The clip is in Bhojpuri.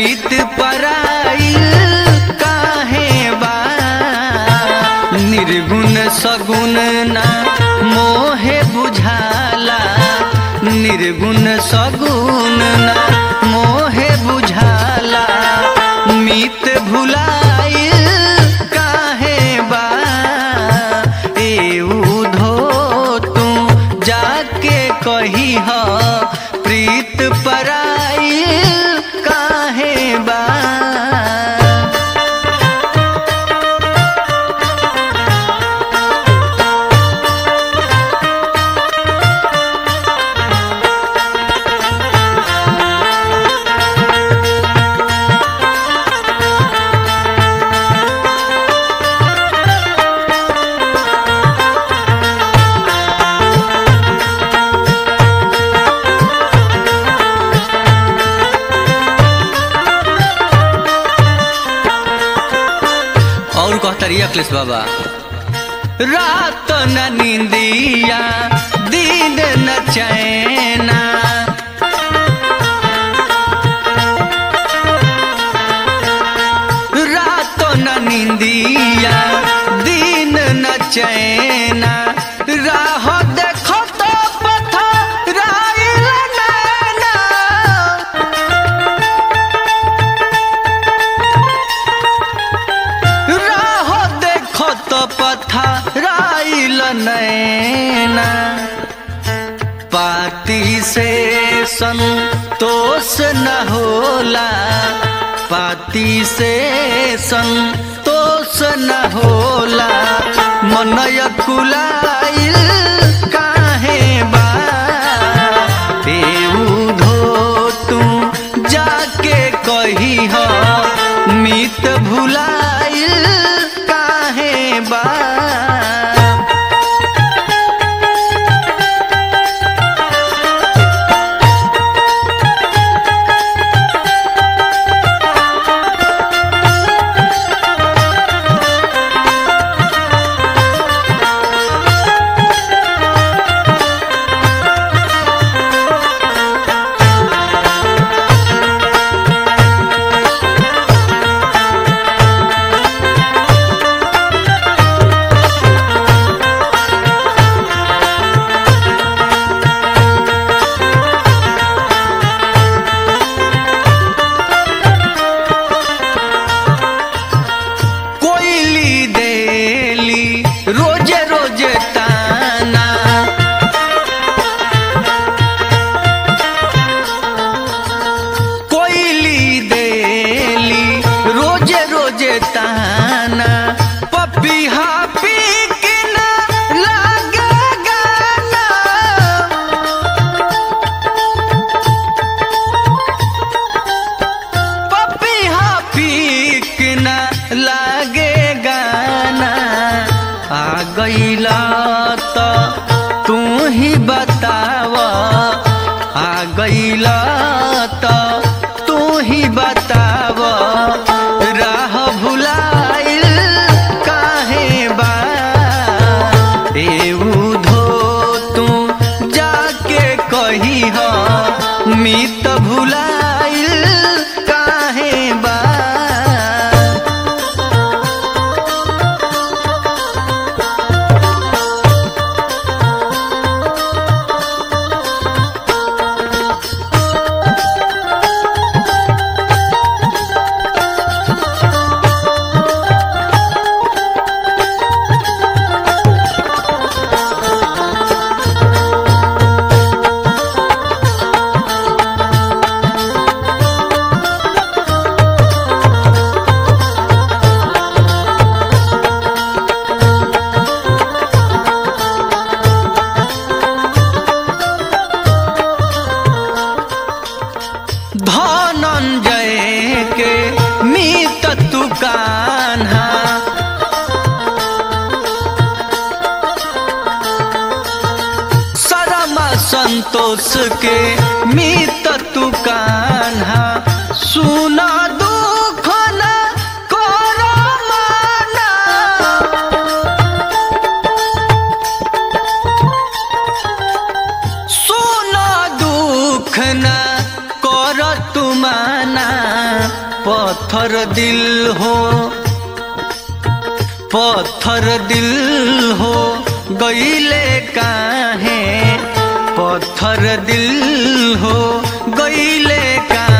प्रीत पराई काहे बा निर्गुण सगुण ना मोहे बुझाला निर्गुण सगुण ना मोहे बुझाला मित भुलाई काहे बा ए उधो तू जाके कही ह प्रीत पराई काहे बा और कहतरी अखिलेश बाबा रात न नींदिया दिन न चैना रात न नींदिया दिन न चैना राह देखो तो पथराइल नैना राह देखो तो पथराइल नैना पाती से संतोष न होला पाती से संतोष न होला मनय कुलाइल काहे बा धो तू जाके कही ह मित भुलाइल काहे बा कोयली देली रोजे रोजे ताना कोयली देली रोजे रोजे ताना पपिहा पी के ना लागे गाना पपिहा पीक न लागे गाना आ गईला तो तू ही बताव आ गईला तो तू ही बताव राह भुलाइल काहे बा एऊ धो तू जाके कही ह मित भुलाइल काहे बा धनंजय के मीत तू कान्हा सरमा संतोष के मीत तू कान्हा सुना दुख न करो माना सुन दुख न कर तुमाना पत्थर दिल हो पत्थर दिल हो गईले काहे पत्थर दिल हो गईले काहे